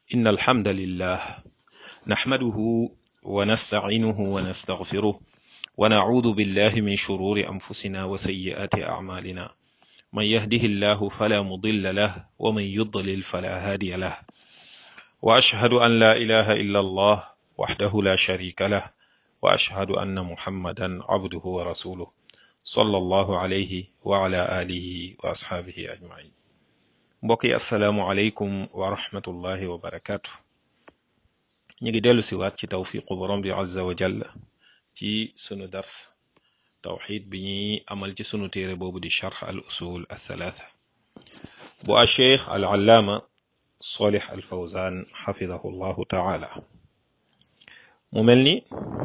إن الحمد لله نحمده ونستعينه ونستغفره ونعوذ بالله من شرور أنفسنا وسيئات أعمالنا من يهده الله فلا مضل له ومن يضلل فلا هادي له وأشهد أن لا إله إلا الله وحده لا شريك له وأشهد أن محمدا عبده ورسوله صلى الله عليه وعلى آله وأصحابه أجمعين mbokk yi asalaamualeykum wa rahmatullahi wa barakaatu ñu ngi dellu siwaat ci tawfiqu borom bi azza wa jalla ci sunu dars tawxid bi ñuy amal ci sunu téere boobu di charx al usul al thalaatha bu a cheikh al allaama solih al fawzan xafidahu llahu taala mu mel ni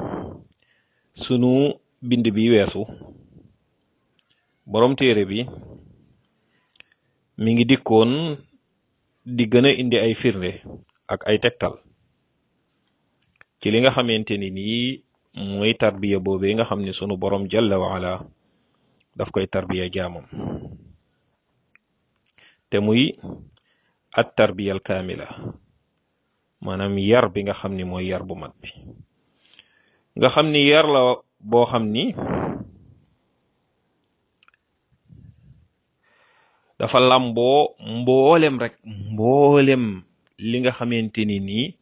sunu bind bi weesu borom téere bi mi ngi dikkoon di gën a indi ay firnde ak ay tegtal ci li nga xamante ni nii mooy tarbiya boobee nga xam ne sunu borom jalla waala daf koy tarbiya jaamam te muy at tarbiyal kaamila maanaam yar bi nga xam ni mooy yar bu mat bi nga xam ni yar la boo xam ni dafa làmboo mboolem rek mboolem li nga xamante ni nii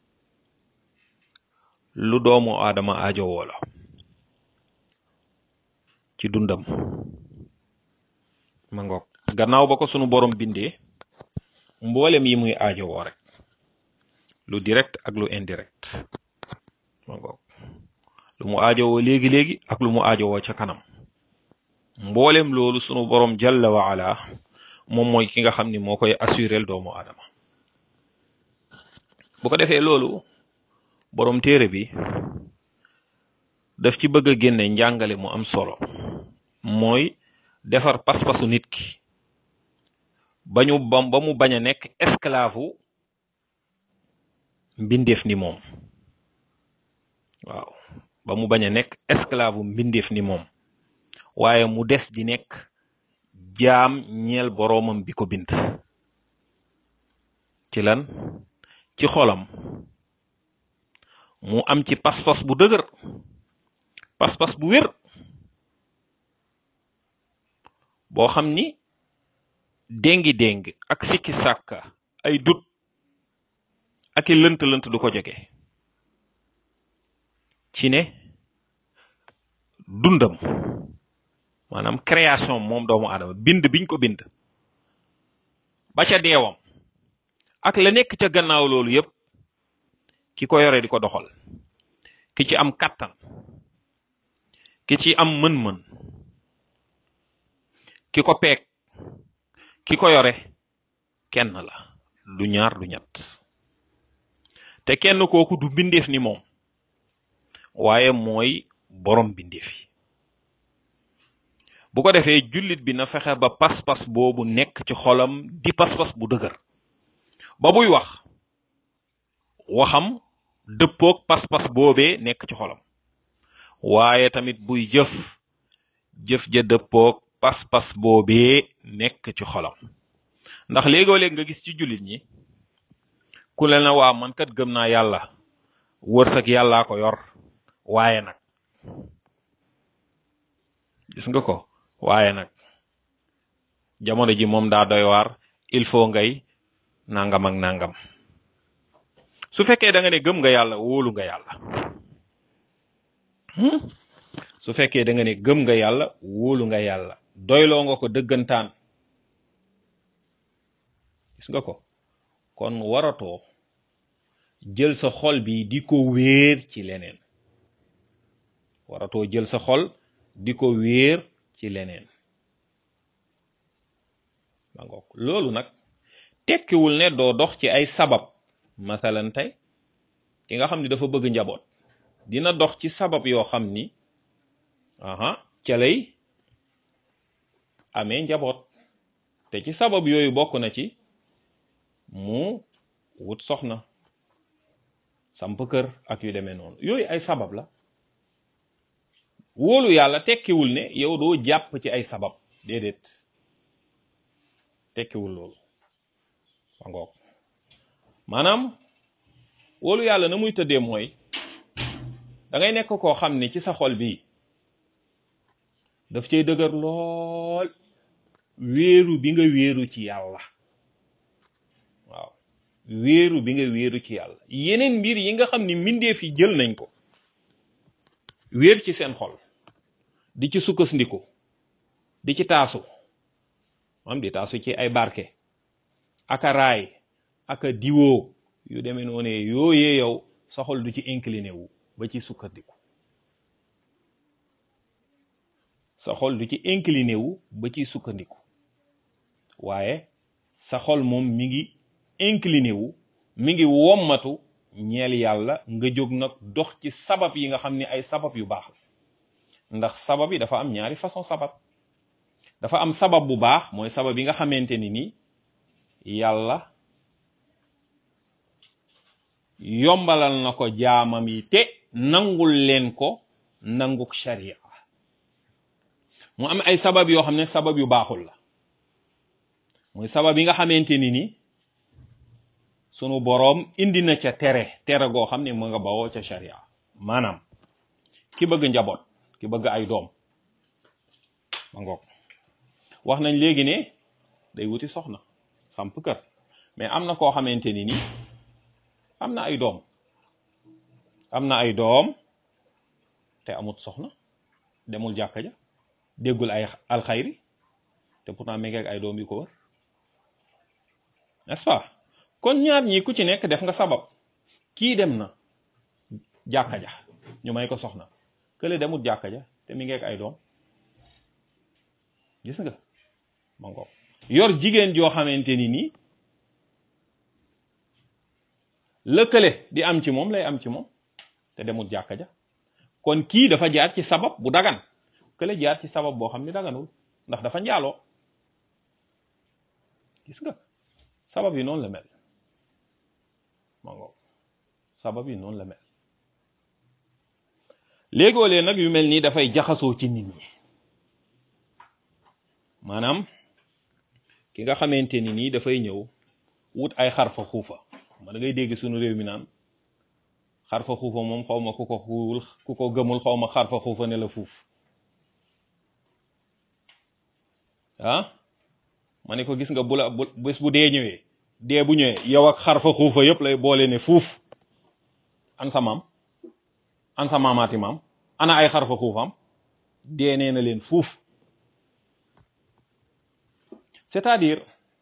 lu doomu aadama aajowoo la ci dundam ma ngoog gannaaw ba ko sunu borom bindee mboolem yi muy aajowoo rek lu direct ak lu indirect ma ngoog lu mu aajowoo léegi-léegi ak lu mu aajowoo ca kanam mboolem loolu sunu borom jalla wa ala moom mooy ki nga xam ni moo koy assurel doomu aadama bu ko defee loolu borom téere bi daf ci bëgg a génne njàngale mu am solo mooy defar pas-pasu nit ki bañu bam ba mu bañ a nekk esclave mbindeef ni moom waaw ba mu bañ a nekk esclave mbindeef ni moom waaye mu des di nekk jaam ñeel boroomam bi ko bind ci lan ci xolam mu am ci pas-pas bu dëgër pas-pas bu wér boo xam ni déngi-déng ak sikki sàkka ay dut ak i lënt-lënt du ko jege ci ne dundam maanaam création moom doomu aadama bind biñ ko bind ba ca deewam ak la nekk ca gannaaw loolu yépp ki ko yore di ko doxal ki ci am kàttan ki ci am mën-mën ki ko peeg ki ko yore kenn la du ñaar du ñett te kenn kooku du bindeef ni moom waaye mooy borom bindeef yi bu ko defee jullit bi na fexe ba pas-pas boobu nekk ci xolam di pas-pas bu dëgër ba buy wax waxam dëppoog pas-pas boobee nekk ci xolam waaye tamit buy jëf jëf ja dëppoog pas-pas boobee nekk ci xolam ndax léegoo léeg nga gis ci jullit ñi ku leen na waa man kat gëm naa yàlla wërsëg yàllaa ko yor waaye nag gis nga ko waaye nag jamono ji moom daa doy waar il faut ngay nangam ak nangam su fekkee da nga ne gëm nga yàlla wóolu nga yàlla su fekkee da nga ne gëm nga yàlla wóolu nga yàlla doyloo nga ko dëggantaan gis nga ko kon waratoo jël sa xol bi di ko wéer ci leneen waratoo jël sa xol di ko wéer ci leneen ma ngoog loolu nag tekkiwul ne doo dox ci ay sabab masalan tey ki nga xam ni dafa bëgg njaboot dina dox ci sabab yoo xam ni aha ca lay amee njaboot te ci sabab yooyu bokk na ci mu wut soxna samp kër ak yu demee noonu yooyu ay sabab la wóolu yàlla tekkiwul ne yow doo jàpp ci ay sabab déedéet tekkiwul loolu ma ngoog maanaam wóolu yàlla na muy tëddee mooy da ngay nekk koo xam ne ci sa xol bii daf cay dëgër lool wéeru bi nga wéeru ci yàlla waaw wéeru bi nga wéeru ci yàlla yeneen mbir yi nga xam ni mbindeef yi jël nañ ko wéer ci seen xol di ci sukkandiku di ci taasu am di taasu ci ay barke aka raay aka diwoo yu demee noonu yooyee yow sa xol du ci incliné wu ba ci sukkandiku sa xol du ci incliné wu ba ci sukkandiku waaye sa xol moom mi ngi incliné wu mi ngi wommatu ñeel yàlla nga jóg nag dox ci sabab yi nga xam ni ay sabab yu baax la ndax sabab yi dafa am ñaari façon sabab dafa am sabab bu baax mooy sabab yi nga xamante ni ni yàlla yombalal na ko jaamam yi te nangul leen ko nanguk sharia mu am ay sabab yoo xam ne sabab yu baaxul la muy sabab yi nga xamante ni ni sunu boroom indi na ca tere tere goo xam ne mu nga bawoo ca sharia maanaam ki bëgg njaboot ki bëgg ay doom ma ngoog wax nañ léegi ne day wuti soxna samp kër mais am na koo xamante ni ni am na ay doom am na ay doom te amut soxna demul jàkka ja déggul ay alxayri te pourtant mi ngi ak ay doom yu ko wër n'est-ce pas kon ñaar ñi ku ci nekk def nga sabab kii dem na jàkka ja ñu may ko soxna kële demul jàkka ja te mi ngi ak ay doom gis nga ma ngoog yor jigéen joo xamante ni nii lëkkale di am ci moom lay am ci moom te demul jàkka ja kon kii dafa jaar ci sabab bu dagan kële jaar ci sabab boo xam ne daganul ndax dafa njaaloo gis nga sabab yi noonu la mel ma ngoog sabab yi noonu la mel léegoolee nag yu mel nii dafay jaxasoo ci nit ñi maanaam ki nga xamante ni nii dafay ñëw wut ay xarfa xuufa ma da ngay dégg suñu réew mi naan xarfa xuufa moom xaw ma ku ko xuul ku ko gëmul xaw ma xarfa xuufa ne la fuuf ah ma ne ko gis nga bu la bu bés bu dee ñëwee dee bu ñëwee yow ak xarfa xuufa yëpp lay boole ne fuuf an sa maam an sa maamaati maam ana ay xarfa xuufam dee nee na leen fuuf c'est-à-dire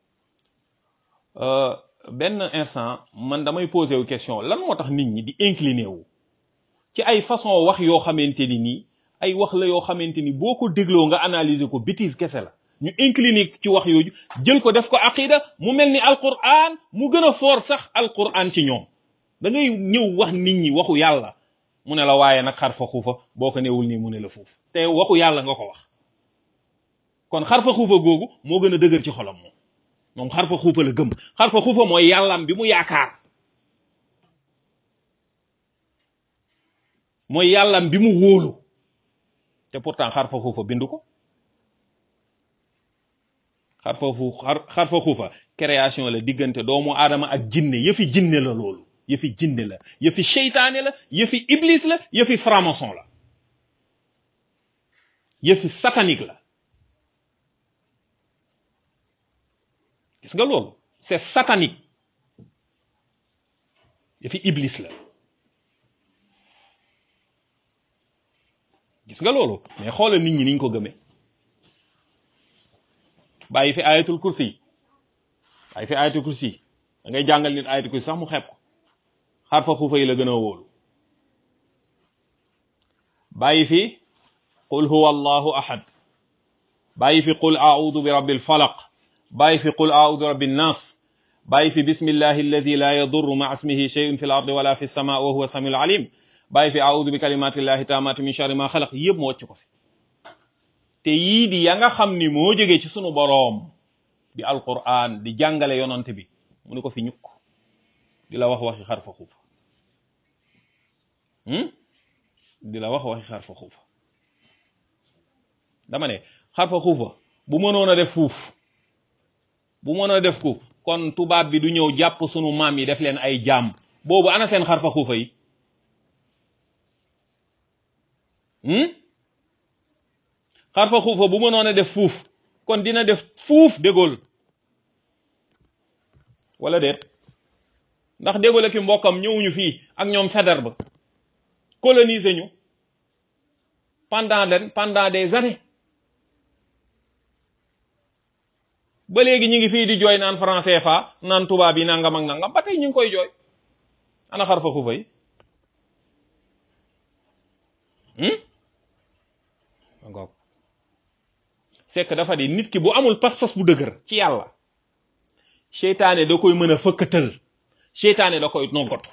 benn instant man damay posé wu question lan moo tax nit ñi di incliné wu ci ay façon wax yoo xamante ni nii ay wax la yoo xamante ni boo ko dégloo nga analyser ko bêtise kese la ñu incliné ci wax yooyu jël ko def ko aqida mu mel ni alquran mu gën a foor sax alquran ci ñoom da ngay ñëw wax nit ñi waxu yàlla mu ne la waaye nag xarfa xuufa boo ko newul nii mu ne la foofu te waxu yàlla nga ko wax kon xarfa xuufa googu moo gën a dëgër ci xolam moom moom xarfa xuufa la gëm xarfa xuufa mooy yàllam bi mu yaakaar mooy yàllam bi mu wóolu te pourtant xarfa xuufa bindu ko xarfa xu xarfa xuufa création la diggante doomu aadama ak jinne yëfi jinne la loolu yëfi jinne la yëfi seytaane la yëfi iblis la yëfi franc-maçon la yëfi satanique la gis nga loolu c'est satanique yëfi iblis la gis nga loolu mais xoolal nit ñi niñ ko gëmee bàyyi fi ayatul kursi yi bàyyi fi ayatul kursi yi da ngay jàngal nit ayatul kursi sax mu xeeb ko xarfa xuufa yi la gën a wóolu bàyyi fi qul huwa allahu ahad bàyyi fi qul audu bi rabbil falaq bàyyi fi qul audu bi rabbin nas bàyyi fi bismillahi alladi la yadurru ma ismihi shay'un fi l ardi wala fi sama wa huwa samiul alim bàyyi fi audu bi kalimatillahi taamati min sharri ma xalaq yëpp mu wàcc ko fi te yii di ya nga xam ni moo jógee ci sunu boroom di alquran di jàngale yonante bi mu ne ko fi ñukk di la wax waxi xarfa xuufa di la wax waxi xarfa xuufa dama ne xarfa xuufa bu mënoon a def fuuf bu mënoon a def ko kon tubaab bi du ñëw jàpp sunu maam yi def leen ay jaam boobu ana seen xarfa xuufa yi xarfa xuufa bu mënoon a def fuuf kon dina def fuuf dégool wala déet ndax dégool ak i mbokkam ñëwuñu fii ak ñoom Faidherbe ba coloniser ñu pendant len pendant des années ba léegi ñu ngi fii di jooy naan franc CFA naan tubaab yi nangam ak nangam ba tey ñu ngi koy jooy ana xarfa xuufa yi ngoog c'est que dafa di nit ki bu amul pas-pas bu dëgër ci yàlla seytaane da koy mën a fëkkatal seytaane da koy noggatu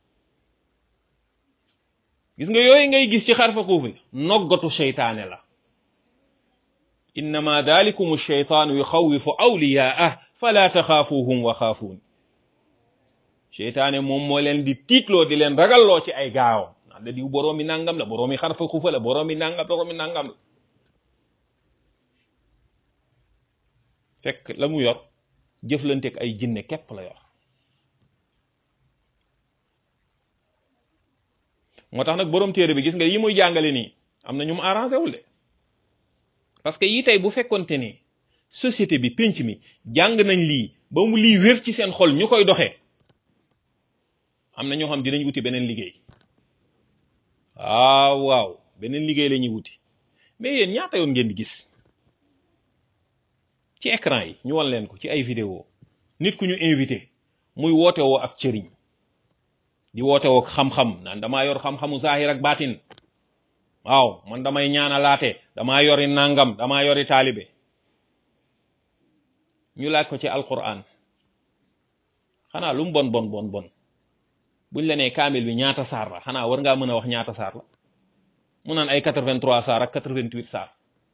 gis nga yooyu ngay gis ci xarfa xuufi noggatu seytaane la innama dalikum sheytaanu yuxawifu awliyaah fala taxaafuhum wa xaafuun seytaane moom moo leen di tiitloo di leen ragalloo ci ay gaawam naan la diw boroomi nangam la boroomi xarfa xuufa la boroomi nangam boroomi nangam la fekk la mu yor jëflanteeg ay jinne képp la yor moo tax nag borom téere bi gis nga yi muy jàngale nii am na ñu mu arrangé wul de parce que yi tey bu fekkonte ni société bi pénc mi jàng nañ lii ba mu lii wér ci seen xol ñu koy doxee am na ñoo xam dinañ wuti beneen liggéey waaw waaw beneen liggéey la ñuy wuti mais yéen ñaata yoon ngeen di gis ci écran yi ñu wan leen ko ci ay vidéo nit ku ñu invité muy woote woo ak cëriñ di woote woo xam-xam naan damaa yor xam-xamu zahir ak baatin waaw man damay ñaanalaate damaa yori nangam damaa yori taalibe ñu laaj ko ci alquran xanaa lu mu bon bon bon bon buñ la nee kaamil bi ñaata saar la xanaa war ngaa mën a wax ñaata saar la mu naan ay 83 saar ak 88 saar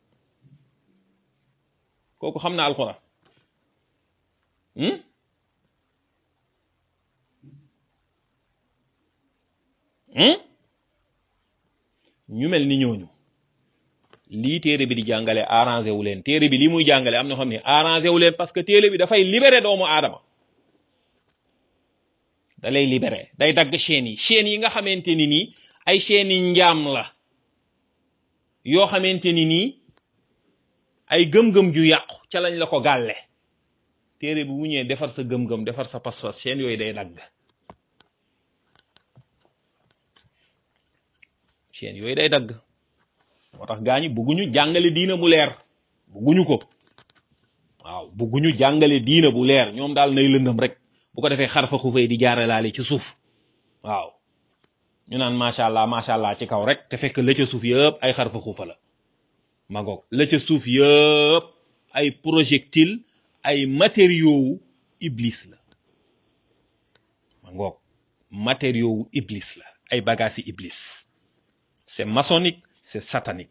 kooku xam na alquran ñu mel ni ñooñu lii téere bi di jàngale arrangé wu leen téere bi lii muy jàngale am na xam ne arrangé wu leen parce que téere bi dafay libéré doomu aadama da lay libéré day dagg chaînes yi chaînes yi nga xamante ni nii ay chaînes yi njaam la yoo xamante ni nii ay gëm-gëm ju yàqu ca lañ la ko gàlle téere bi bu ñëwee defar sa gëm-gëm defar sa pas-pas chaînes yooyu day dagg chaînes yooyu day dagg moo tax gaa ñi bugguñu jàngale diina bu leer bugguñu ko waaw bugguñu jàngale diina bu leer ñoom daal nay lëndëm rek bu ko defee xarfa xufay di jaaralaale ci suuf waaw ñu naan macha allah macha allah ci kaw rek te fekk la ca suuf yëpp ay xarfa xufa la ma ngoog la ca suuf yëpp ay projectile ay matériaux wu iblis la ma ngoog matériaux wu iblis la ay bagages yi iblis c'est maçonnique c'est satanique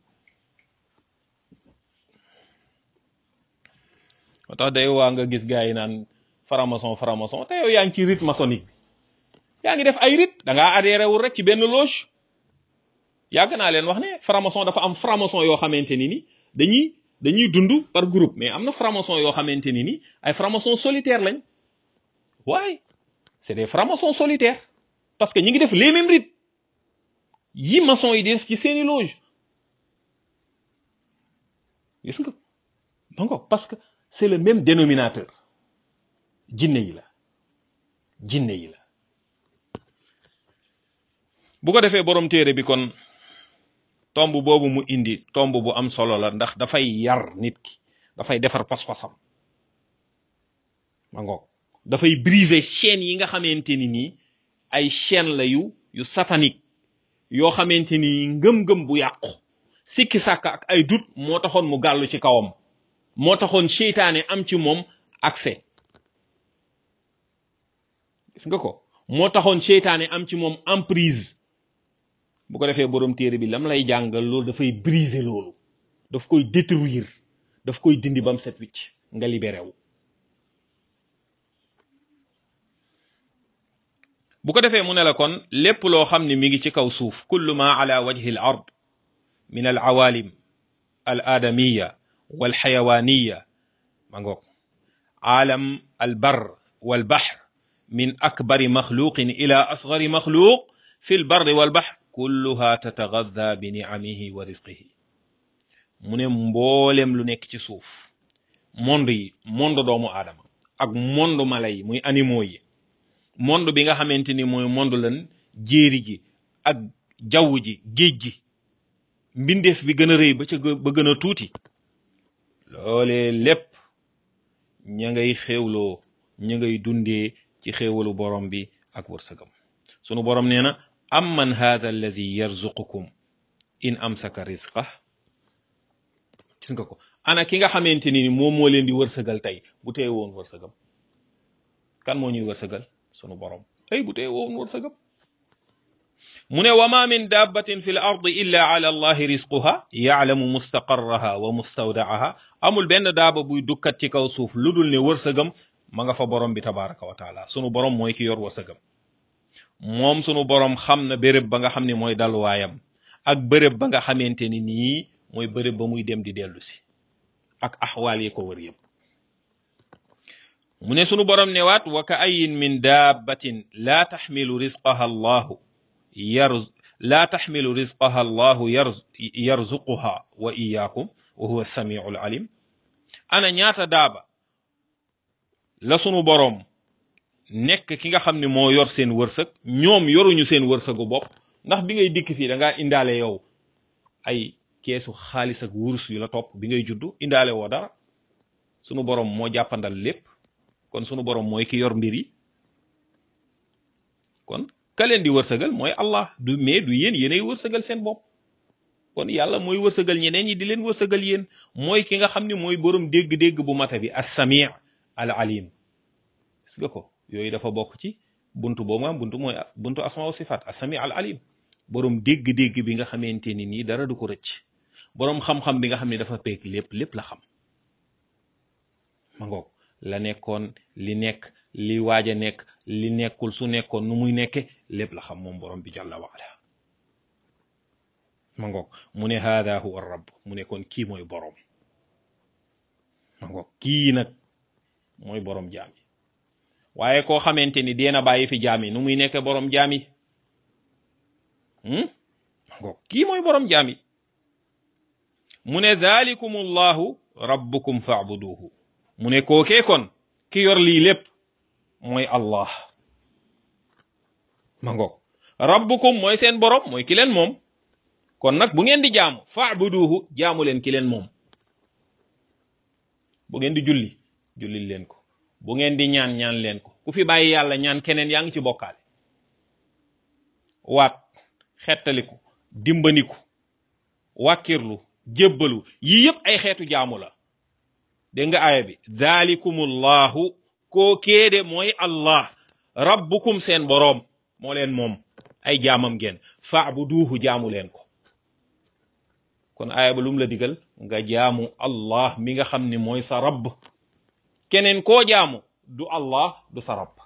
moo tax day waa nga gis gars yi naan franc-maçon franc-maçon te yow yaa ngi ci rite maçonnique bi yaa ngi def ay rite da ngaa adhéré wul rek ci benn loge yàgg naa leen wax ne franc-maçon dafa am franc-maçon yoo xamante ni ni dañuy dañuy dund par groupe mais am na franc-maçon yoo xamante ni ni ay franc-maçon solitaire lañ waaye c'est des francs-maçons solitaires parce que ñi ngi def les mêmes rites yi maçon yi di def ci seeni loge gis nga donc parce que c'est le même dénominateur jinne yi la jinne yi la bu ko defee borom téere bi kon tomb boobu mu indi tomb bu am solo la ndax dafay yar nit ki dafay defar pas-pasam ma ngoog dafay briser chaîne yi nga xamante ni nii ay chaîne la yu yu satanique yoo xamante ni ngëm-ngëm bu yàqu sikki sàkk ak ay dut moo taxoon mu gàllu ci kawam moo taxoon seytaane am ci moom accès gis nga ko moo taxoon seytaane am ci moom emprise bu ko defee borom téere bi lam lay jàngal loolu dafay briser loolu daf koy détruire daf koy dindi bam set wicc nga libéré wu bu ko defee mu ne la kon lépp loo xam ne mi ngi ci kaw suuf kullu ma ala wajhi al ard min al awalim al adamiya wal xayawaniya ma ngoog aalam albar walbahr min akbari maxluqin ila asgari maxluq fi lbarri walbahr kulluha tatagadda bi niamihi wa risqihi mu ne mboolem lu nekk ci suuf monde yi monde doomu aadama ak monde mala yi muy animaux yi monde bi nga xamante ni mooy monde lan jéeri gi ak jaww ji géej gi mbindeef bi gën a rëy ba ca ba gën a tuuti loolee lépp ña ngay xéewloo ña ngay dundee ci xéewalu borom bi ak wërsëgam sunu borom nee na amman hadha allazi yarzuqukum in amsaka rizqa gis nga ko ana ki nga xamante ni moom moo leen di wërsëgal tey bu teye woon wërsëgam kan moo ñuy wërsëgal sunu borom ay bu teye woon wërsëgam mu ne wa ma min dabbatin fi l ardi illa ala allahi risquha yaalamu mustaqarraha wa mustawdaaha amul benn daaba buy dukkat ci kaw suuf lu dul ne wërsëgam ma nga fa borom bi tabaraka wa taala sunu borom mooy ki yor wërsëgam moom sunu borom xam na béréb ba nga xam ne mooy dalwaayam ak béréb ba nga xamante ni nii mooy béréb ba muy dem di dellu si ak axwaal yi ko wër yëpp mu ne sunu borom ne waat wa ka ayin min dabbatin laa taxmilu risqaha allahu yarz laa taxmilu risqaha allahu yarz yarzuquha wa iyaakum wa huwa samiu alim ana ñaata daaba la sunu boroom nekk ki nga xam ne moo yor seen wërsëg ñoom yoruñu seen wërsëgu bopp ndax bi ngay dikk fii da ngaa indaale yow ay keesu xaalis ak wurus yu la topp bi ngay juddu indaale woo dara sunu boroom moo jàppandal lépp kon sunu boroom mooy ki yor mbir yi kon ka leen di wërsëgal mooy Allah du mais du yéen yéenay wërsëgal seen bopp kon yàlla mooy wërsëgal ñeneen ñi di leen wërsëgal yéen mooy ki nga xam ne mooy borom dégg-dégg bu mata bi as-sami' al alim gis nga ko yooyu dafa bokk ci buntu boobu nga buntu mooy buntu asma wa sifat as-sami' al alim borom dégg-dégg bi nga xamante ni nii dara du ko rëcc borom xam-xam bi nga xam ne dafa peeg lépp lépp la xam ma ngoog la nekkoon li nekk li waaj a nekk li nekkul su nekkoon nu muy nekke lépp la xam moom borom bi jàlla wa ala ma ngoog mu ne haada huwa rabb mu ne kon kii mooy borom ma ngoog kii nag mooy borom jaam yi waaye koo xamante ni deena bàyyi fi jaam yi nu muy nekke borom jaam yi ma ngoog kii mooy borom jaam yi mu ne dhalikum allahu rabbukum fa'buduhu mu ne kookee kon ki yor lii lépp mooy allah ma ngoog rabbukum mooy seen borom mooy ki leen moom kon nag bu ngeen di jaamu fa'buduhu jaamu leen ki leen moom bu ngeen di julli julli leen ko bu ngeen di ñaan ñaan leen ko ku fi bàyyi yàlla ñaan keneen yaa ngi ci bokkaale waat xettaliku dimbaniku wàkkirlu jébbalu yii yëpp ay xeetu jaamu la dégg nga aaya bi dhalikumullahu koo kéede mooy allah rabbukum seen boroom moo leen moom ay jaamam ngeen fa'buduhu jaamu leen ko kon aaya ba lum la digal nga jaamu allah mi nga xam ne mooy sa rabb keneen koo jaamu du allah du sa rabb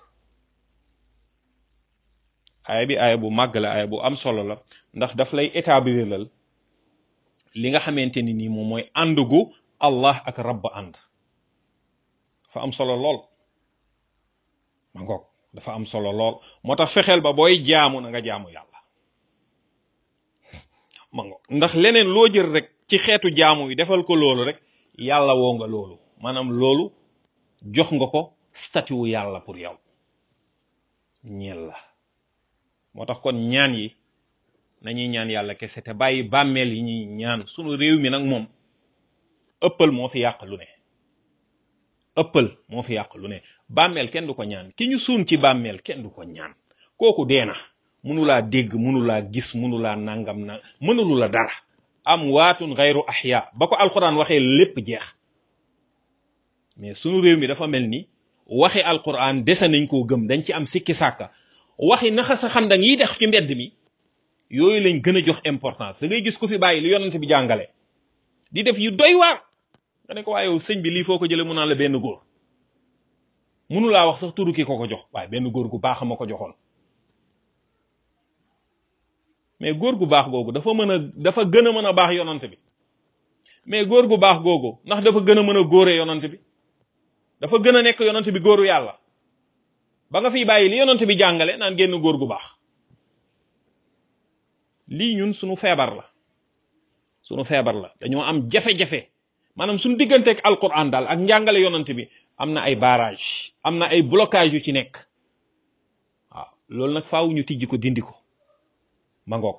aaya bi aaya bu màgg la aaya bu am solo la ndax daf lay établir lal li nga xamante ni nii moom mooy àndugu allah ak rabb ànd dafa am solo lool ma ngoog dafa am solo lool moo tax fexeel ba booy jaamu na nga jaamu yàlla ma ngoog ndax leneen loo jël rek ci xeetu jaamu yi defal ko loolu rek yàlla woo nga loolu maanaam loolu jox nga ko statut wu yàlla pour yow ñeel la moo tax kon ñaan yi nañuy ñaan yàlla kese te bàyyi bàmmeel yi ñuy ñaan sunu réew mi nag moom ëppal moo fi yàq lu ne ëppal moo fi yàq lu ne bàmmeel kenn du ko ñaan ki ñu suun ci bàmmeel kenn du ko ñaan kooku dee na mënulaa dégg mënulaa gis mënulaa nangam na mënulu la dara am waatun xayru ahya ba ko alquran waxee lépp jeex mais sunu réew mi dafa mel ni waxi alquran dese nañ koo gëm dañ ci am sikki sàkka waxi naxa sa xandang yi def ci mbedd mi yooyu lañ gën a jox importance da ngay gis ku fi bàyyi lu yonent bi jàngale di def yu doy waar nga ne ko waaye sëñ bi lii foo ko jëlee mu naan la benn góor munu laa wax sax turu ki ko ko jox waaye benn góor gu baax ma ko joxoon mais góor gu baax googu dafa mën a dafa gën a mën a baax yonant bi mais góor gu baax googu ndax dafa gën a mën a góoree yonant bi dafa gën a nekk yonent bi góoru yàlla ba nga fiy bàyyi li yonent bi jàngale naan génn góor gu baax lii ñun sunu feebar la sunu feebar la dañoo am jafe-jafe maanaam suñu digganteeg alquran daal ak njàngale yonent bi am na ay barrage am na ay blocage yu ci nekk waaw loolu nag faaw ñu tijji ko dindi ko ma ngoog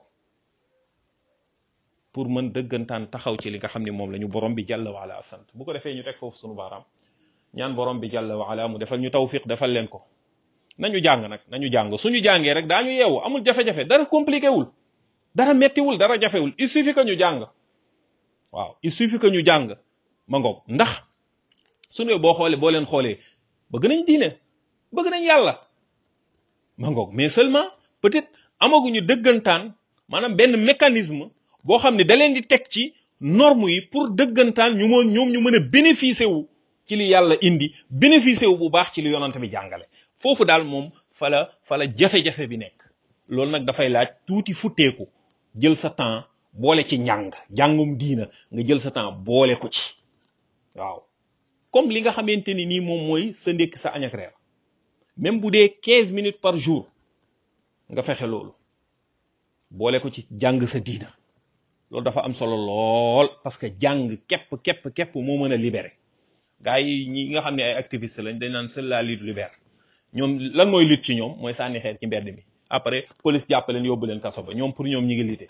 pour mën dëggantaan taxaw ci li nga xam ne moom la ñu borom bi jàlla wa ala sant bu ko defee ñu teg foofu sunu baaraam ñaan borom bi jàlla wa ala mu defal ñu tawfiq defal leen ko nañu jàng nag nañu jàng suñu jàngee rek daañu yeewu amul jafe-jafe dara compliqué wul dara mettiwul dara jafewul il suffit que ñu jàng waaw il suffit que ñu jàng ma ngoog ndax suñu boo xoolee boo leen xoolee bëgg nañ diine bëgg nañ yàlla ma ngoog mais seulement peut-être amaguñu dëggantaan maanaam benn mécanisme boo xam ne da leen di teg ci norme yi pour dëggantaan ñu mën ñoom ñu mën a bénéficier wu ci li yàlla indi bénéficier wu bu baax ci li yonante bi jàngale foofu daal moom fa la fa la jafe-jafe bi nekk loolu nag dafay laaj tuuti futteeku jël sa temps boole ci njàng jàngum diina nga jël sa temps boole ko ci waaw comme li nga xamante ni nii moom mooy sa ndékk sa añ ak reer même bu dee quinze minutes par jour nga fexe loolu boole ko ci jàng sa diina loolu dafa am solo lool parce que jàng képp képp képp moo mën a libéré gars yi ñi nga xam ne ay activiste lañ dañ naan seule la lutte libère ñoom lan mooy lutte ci ñoom mooy sànni xeer ci mbedd mi après police jàpp leen yóbbu leen kaso ba ñoom pour ñoom ñi ngi lite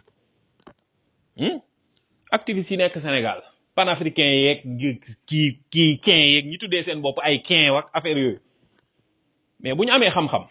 activiste yi nekk Sénégal panafricain yeeg kii kii kin yeeg ñi tuddee seen bopp ay kin wak affaire yooyu mais bu ñu amee xam-xam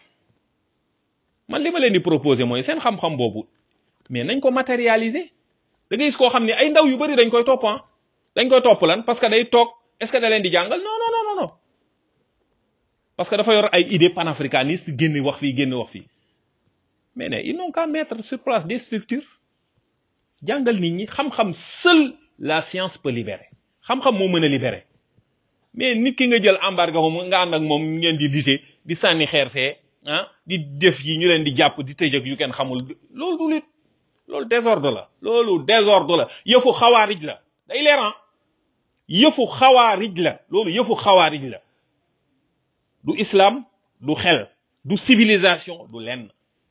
man li ma leen di proposer mooy seen xam-xam boobu mais nañ ko matérialiser da ngay gis koo xam ne ay ndaw yu bari dañ koy topp ah dañ koy topp lan parce que day toog est-ce que da leen di jàngal non non non non parce que dafa yor ay idées panafricanistes génn wax fii génn wax fii mais ne ils n'ont qu'à mettre sur place des structures jàngal nit ñi xam-xam seul la science peut libérer xam-xam moo mën a libérer mais nit ki nga jël embargo moom nga ànd ak moom ngeen di lité di sànni xeer fee ah di def yi ñu leen di jàpp di tëj ak yu kenn xamul loolu du lit loolu désordre la loolu désordre la yëfu xawaarij la day leeran yëfu xawaarij la loolu yëfu xawaarij la du islam du xel du civilisation du lenn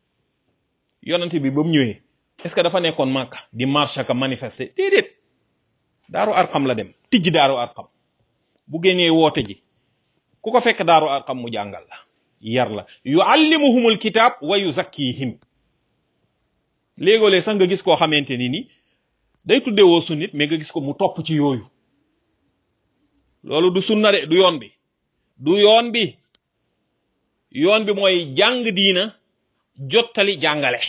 yonante bi ba mu ñëwee est-ce que dafa nekkoon Makka di marche ak manifester déedéet daaru arqam la dem tijji daaru arqam bu génnee woote ji ku ko fekk daaru arqam mu jàngal la yar la yuallimuhumul kitab wa yuzakkihim léegoolee sax nga gis koo xamante ni ni day tuddee woo sunnit mais nga gis ko mu topp ci yooyu loolu du sunna de du yoon bi du yoon bi yoon bi mooy jàng diina jottali jàngale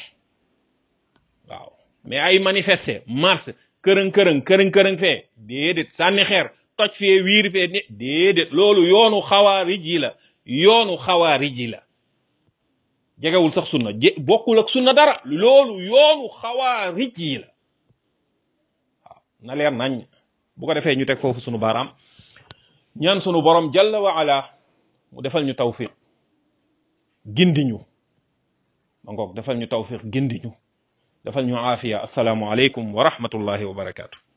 waaw mais ay manifester marche kërëng kërëng kërëng kërëng fee déedéet sànni xeer toj fee wiir fee ne déedéet loolu yoonu xawaarij yi la yoonu xawaarij yi la jegewul sax sunna je bokkul ak sunna dara loolu yoonu xawaarij yi la waaw na leer nañ bu ko defee ñu teg foofu sunu baaraam ñaan sunu borom jalla wa ala mu defal ñu tawfiq gindi ñu ma ngoog defal ñu tawfiq gindi ñu defal ñu aafiya assalaamu aleykum wa rahmatullahi wa barakaatu